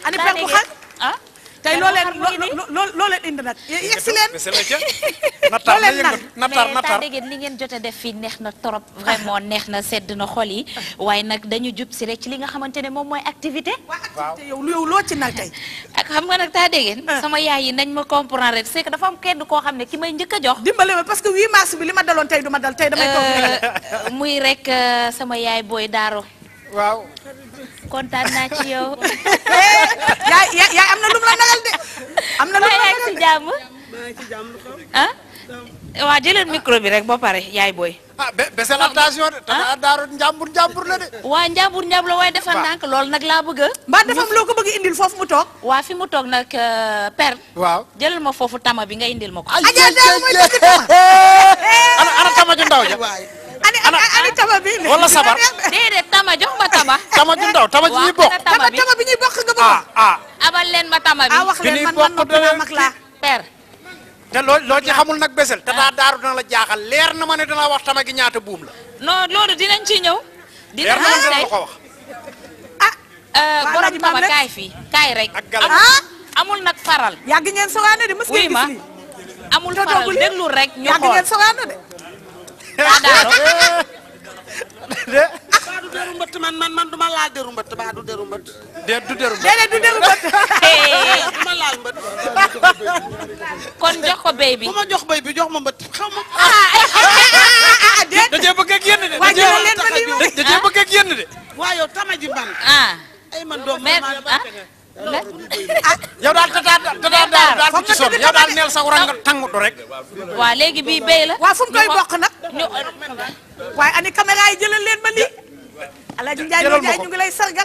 ani daa per bu dégg xar ah tey per loo bu leen xar mu ngi nii. loo loo loo leen indi nag yegg si leen Bessél la ca natar na leen yëngat natar mais natar taa dégg li ngeen jot a def fii neex na trop vraiment neex na sedd na xol yi waaye nag dañu jub si rek ci li nga xamante ne moom mooy activité waa activité yow lu yow loo ci nag tey ak xam nga nag taa dégg Ah. sama yaay yi nañ ma comprendre rek c'est que dafa am kenn koo xam ne ki may njëkk a jox dimbale ma parce que 8 mars bi li ma daloon tey du ma dal tey damay toog rek euh, muy rek euh, sama yaay booy daaro waaw kontaan naa ci yow yaay yaay yaay am na lu mu la nagal de am na lu mu waaye la yaa ngi nagal si de jàmm ah waa jëlal micro bi rek ba pare yaay booy ah be Bessél attention de tata daaro njàmbur njàmbur la de waa njàmbur njàmbur la waaye defal Waaw. ndànk loolu nag laa bëgg a mbaa dafa am loo ko bëgg indil foofu mu toog waa fi mu toog nag euh, per waaw jëlal ma foofu tama bi nga indil ma ko Adja Daaro mooy dëgg tama ana ana tama ju ndaw ja ani ani ani tama bi Wala sabar. déedéet tama jox ma tama tama ju ndaw tama ji ñuy bokk ana tama tama bi tama bi ñuy bokk nga bëgg ah ah abal leen ma tama bi ah wax bi leen ñuy man man bokk noppi naa de- mag laa per te loo loo ci xamul nag Bessél tata daaro dana la jaaxal leer na ma ne dana wax tama gi ñaata buum la non loolu dinañ ci ñëw leer dinañ na ma ci dana tey la ko wax ah Euh, waa borom Alaaji Maam tama rek. kaay fii kaay rek Ak galam. amul Ah. amul nag faral yàgg ngeen sogaane de mës wuy ngeen ma gis lii amul te faral doogul lii. déglu rek ñu yàgg xool ngeen sogaane de taa daaro de baa du deru mbëtt man man man du ma laal deru mbëtt baa du deru mbëtt de du deru déedéet du déglu bët Hey, du ma laal mbëtt kon jox ko béy bi bu ma jox béy bi jox ma mbëtt xaw ma ah déet da cee bëgg a génn de waa da cee jëlal leen ma lii da da cee bëgg a génn de waa yow tama ji ban ah ay man doom mais ma ah la- yow daal tata tata daaro daal bu ci sonn yow daal neel sa rang nga tangutu rek waa léegi bii béy la waa fu mu koy ñu bokk nag ñu waaye ani caméra yi jëlal leen ma lii Alaaji Njaay jëlal Loo ma Njaay ko. ñu ngi lay sargal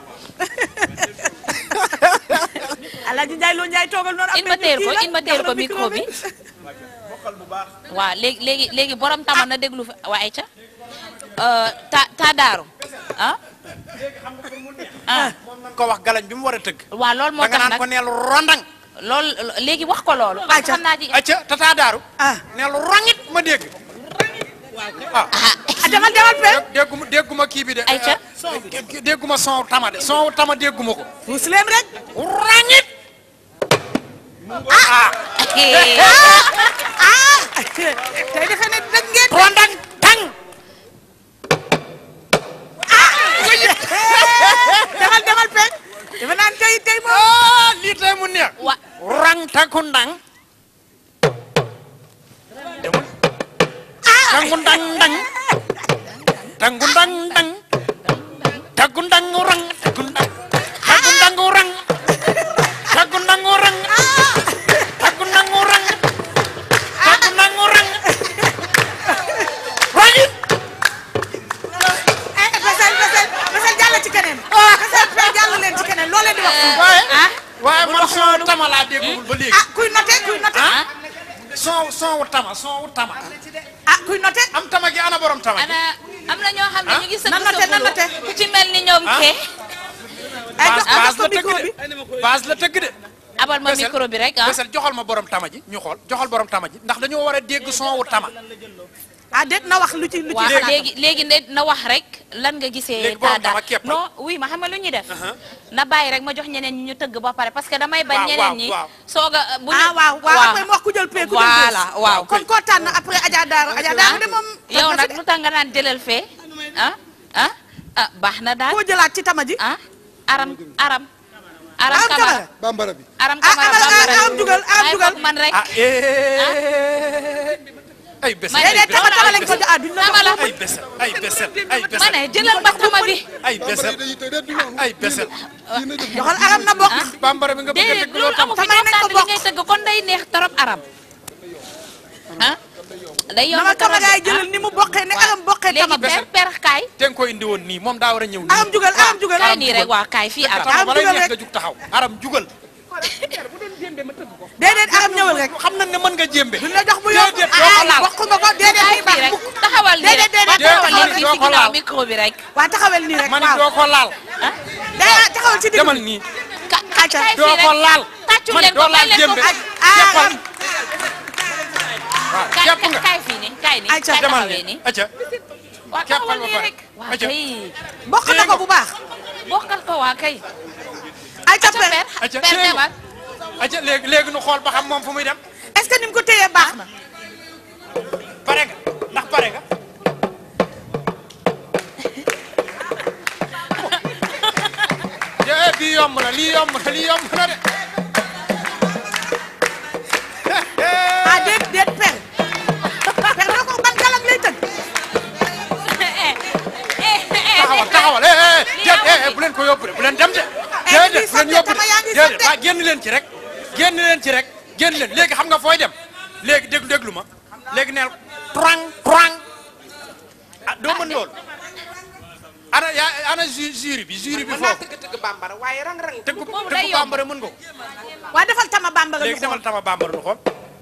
Alaaji Njaay Loo Njaay toogal noonu in ma teel ko in ma teel ko micro bi waaw léegi léegi léegi borom tama na déglu fi waa Aïcha ta ta daaru ah ah ko wax galañ bi mu war a tëgg waaw loolu moo da nga tax naan ko nag neel rondang loolu léegi wax ko loolu parce que Aïcha. xam naa ci acca tata daaru ah neel rongit ma dégg ah ah demal demal pe dégguma dégguma kii bi de Aïcha. eh, dégguma son tama de son tama dégguma ko puus leen rek rongit ah tey defe ne dëgg ngeen rondang tang demal demal pe defe naan tey tey moom ah lii tey mu neex wa rang takundang demul tangundang dang tangundang dang tagundang rang tagundang tagundang rang tagundang rang tagundang rang tagundang rang rangit eh Bessél Bessél Bessél jàll ci keneen Bessél pe jàll leen ci keneen loo leen di wax fii waaye ah waaye man son tama laa déggul ba léegi ah kuy noté kuy noté ah son son wu tama son wu tama ah kuy noté am tama gi ana borom tama gi ana am na ñoo xam ne ñu ngi sëgg nan noté, nan noté. ku ci mel ni ñoom Ah. kee ay jox ko jox base ko la tëgg micro bi de base la tëgg de abal ma Bessél, micro bi rek ah Bessél joxal ma borom tama ji ñu xool joxal borom tama ji ndax dañoo war a dégg son wu tama ah déet na wax lu ci lu ci waaw xalaatam. léegi léegi ne na wax rek lan nga gisee Léegi borom taa tama képp. non oui ma xam nga lu ñuy def na bàyyi rek ma jox ñeneen ñi ñu tëgg ba pare parce que damay bañ Waaw, ñeneen waaw, ñi waaw. soog a bu ñu ah waaw waaw après mu wax ku jël pee ku jël voilà bës. waaw kon koo tànn après Adja Daaro Adja Daaro de moom yow nag lu tax nga naan jëlal fee ah ah ah baax na daal koo jëlaat ci tama ji ah aram aram aram Aram kamara Kamara. bambara bi aram Ah, kamara amal- bambara aram dugal, aram Ay, dugal. foog man rek ah eh ay Bessél Ma déedéet Dama tama tama la- lañ ko jox ah duñ la Tama la. jox ay Bessél ay Bessél ay ma Bessél ne jëlal ba tama bi ay Bessél dañuy tëj rek du noonu ay Bessél joxal aram na bokk bambara bi nga bëgg a déedéet dégg loolu loolu tam amu fi Tamay nañ ko ñoom tànn li bokk. ngay tëgg kon day neex trop aram ah day na yomb ma trop caméra yi de, jëlal ah. ni mu bokkee ne aram bokkee léegi tama bi per per kaay te nga ko indi woon nii moom daa war a ñëw nii aram jugal aram jugal kaay nii rek waa kaay fii aram tama balay jugal neex rek. nga jug taxaw aram jugal déedéet aram ñëwal rek xam nañ ne mën nga jéembe duñ la jox mu yomb déedéet doo ko ah laal bokk nga ko déedéet kaay muy baax fii rek mukk taxawal nii rek Déedéet, déedéet, taxawal taxawal nii fii doo ci ko ginnaaw laal. micro bi rek waa taxawel nii rek ma ni waaw doo ko laal ah day taxawal ci digg demal bi nii ka Aca. kaay doo fii ko rek laal tàccu ma ni leen ko doo may laal leen ko jéembe ah jeppal aram waaw kaay jepp nga kaay fii nii kaay nii Aca, kaay demal taxawee nii nii acca waa keppal taxawal ba nii pare. rek waa Aca. kay bokk na ko bu baax bokkal ko waa kay ay ca per acca per demal acca léegi léegi nu xool ba xam moom fu muy dem est-ce que ni mu ko téyee baax na pare nga ndax pare nga eh bii yomb na lii yomb na lii yomb na de ah déet déet per per na ko ban galam lay tëgg taxawal taxawal eh eh déet eh eh bu leen ko yóbbu de bu leen dem de Eh, déedéet ngi bu leen yóbbu de sant, tama yaa ngi déedéet sant. waa génn leen ci rek génn leen ci rek génn leen léegi xam nga fooy dem léegi déglu déglu ma léegi neel trang trang ah doo mën loolu ana yaa ana ju- jury bi jury bi mën naa foofu tëgg tëgg bambara waaye rang rang tëggu Boobu day tëggu yomb. bambara mën nga ko waa defal tama bambara léegi ñu xool demal tama bambara nu xool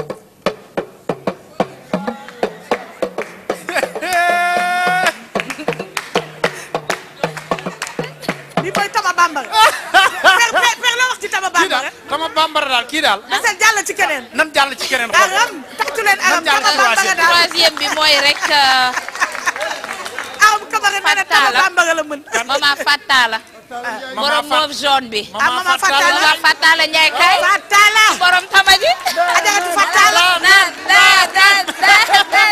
li mooy tama bambara per per per la wax ci tama kii daal bambara tama bambara daal kii daal desal jàll ci keneen nan jàll ci keneen xool aram taxtu leen aram jàll tama ci bambara troisième. daal troisième bi mooy rek euh, aram kamara nee na tama Fatala. bambara la mën mama Fatala borom Fat- mauve jaune bi ah mama Fatala mama Fatala Ndiaye kay Fatala borom tama ji ajaratu Fatala naan naan naan naan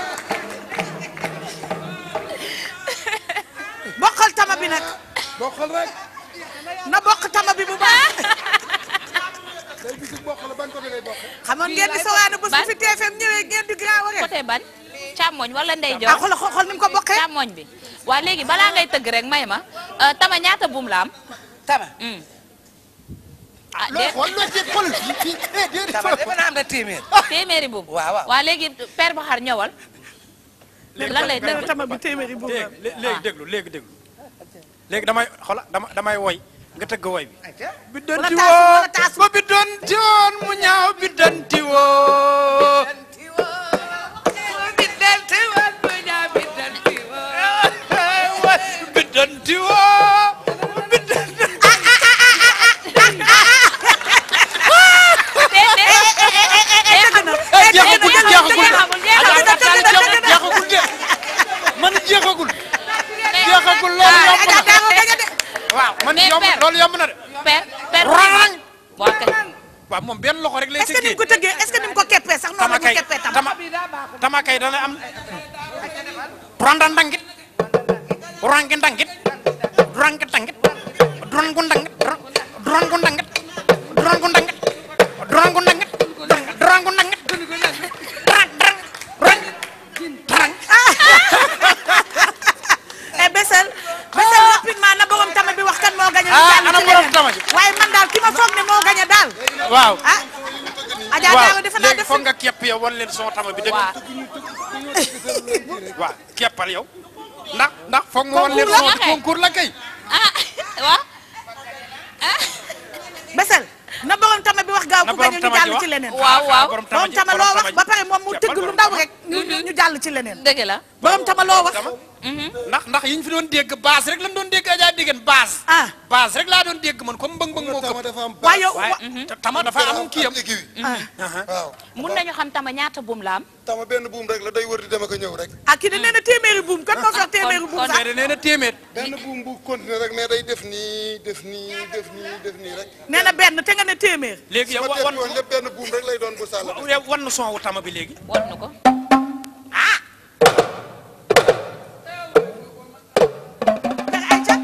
bokkal tama bi nag bokkal rek na bokk tama bi bu baax day bisu bokkal ban côté lay bokkal. xamoon ngeen di sawaane bu Ban? fi TFM ñëwee ngeen di grand waree côté ban càmmoñ wala ah ndeyjoor xool xool xool ni mu ko bokkee càmmoñ bi waa léegi balaa ngay tëgg rek may ma euh, tama ñaata buum la am tama Hmm. ah looy déet xool looy jéem xoolal fii fii eh déedéet tama defe naa am na téeméer téeméeri buum waaw waaw. waa léegi père ba xar ñëwal lan lay nee na tëgg tama bi téeméeri bu léegi lé- léegi déglu léegi déglu léegi damay xola dama damay woy nga tëgg woy bi biddanti Wala taasu, wala taasu. woo ba biddanti woon mu ñaaw biddanti woo biddanti woo biddanti eh jeexagul jeexagul de jeexagul de man jeexagul jeexagul loolu yomb Adja na Daago gañe de waaw man Mais yomb père. loolu yomb na de père père rang waa kay waaw moom benn loxo rek lay est-ce que ni tëggee mu ko tëggee est-ce que ni mu ko keppee sax noonu tama la mu kay keppee tama tama tama kay dana am randa ndangit rangi ndangit rangi ndangit durangu ndangit durangu ndangit durangu ndangit durangu ndangit durangu ndangit drang drang rang drang eh Bessel Bessel rapidement na borom tama bi wax kan moo gañe ñu Ah, jàll ana ci borom leneen. tama ji? waaye man daal ki ma foog ne moo gañe daal waaw ah Adja Daago waaw defe naa léegi def foog nga kepp yow wan leen son tama bi dëgg waa waaw keppal yow ndax ndax foog nga wan leen Concours la son kay. concours la kay ah waa Bessel na borom tama bi wax gaaw na ku borom gañe ñu tama ji jàll wax ci leneen Waaw, waaw. borom tama borom ji tama borom loo wax tama ji. ba pare moom mu Keppal tëgg lu borom ndaw tama ji. rek ñu ñu ñu jàll ci leneen dëgg la borom tama loo wax tama ndax ndax yi ñu fi doon dégg base rek lañ doon dégg Adja Digeen base ah base rek laa doon dégg man comme mbëng mbëng moo tama këpp dafa am waaye yow waaye te tama dafa am kii yam aiguille. ah waaw mun nañu xam tama ñaata buum la am tama benn buum rek la day wër di dem ak a ñëw rek. ah kii de nee na téeméeri buum kan moo fi wax téeméeri buum kon- sax mais nee na téeméer benn buum bu continuer rek mais day def nii def nii def nii def nii rek. nee na benn te nga ne téeméer léegi su yow ma wan def woon lépp benn buum rek lay doon bu sàll. yow wan na son wu tama bi léegi wan na ko per Aïcha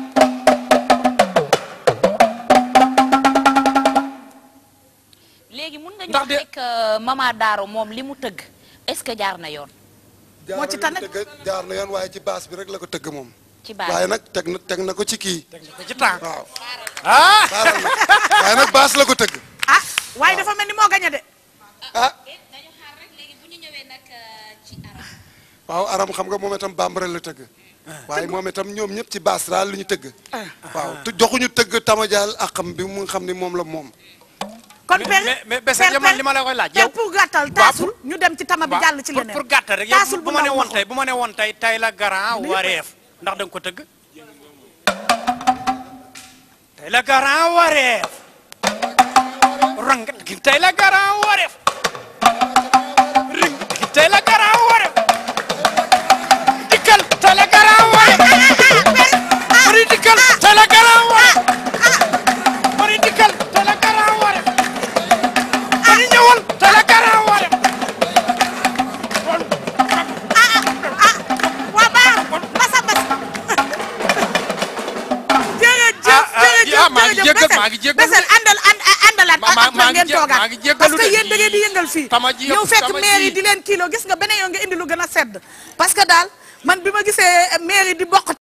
léegi mun nga ñu Ndax wax de- rek euh, mama Daaro moom li mu tëgg est-ce que jaar na yoon moo ci tane. tëgg jaar na yoon waaye ci baas bi rek la ko tëgg moom. ci baas waaye nag teg na teg na ko ci kii. teg nga ko ci temps waaw ah baaral na waaye nag baas la ko tëgg. ah waaye dafa mel ni moo gañe de ah dañu xaar rek léegi bu ñu ñëwee nag ci aram waaw aram xam nga moom itam bambara la tëgg. waaye moom itam ñoom ñëpp ci baas daal lu ñu tëgg. waaw te joxuñu tëgg tamajaal akam bi mu nga xam ni moom la moom. kon mais per mais mais Bessel yow man li ma la koy laaj per yow pour gàttal taasul ñu dem ci tama bi waaw, jàll ci pour- leneen pour gàttal rek yow taasul bu bu ma ne ndaw woon waxul. tey bu ma ne woon tey tey la grand wareef ndax da nga ko tëgg tey la grand wareef rang gi tey la grand wareef ring gi tey la grand wareef dikkal tey la grand wareef mari dikkal tey la grand wareef mari dikkal tey la ah maa ngi jërëjëf jéggal maa ngi jéggal Bessél àndal ànd àndalaat Ma- ma- ak maa ak ngi ngeen jé- toogaat maa ngi jéggalu parce que de. yéen da ngeen di yëngal fii Tama ji yëpp, ñëw fekk tama maire yi ji. di leen kilo gis nga beneen yoon nga indi lu gën a sedd parce que daal man bi ma gisee maire yi di bokk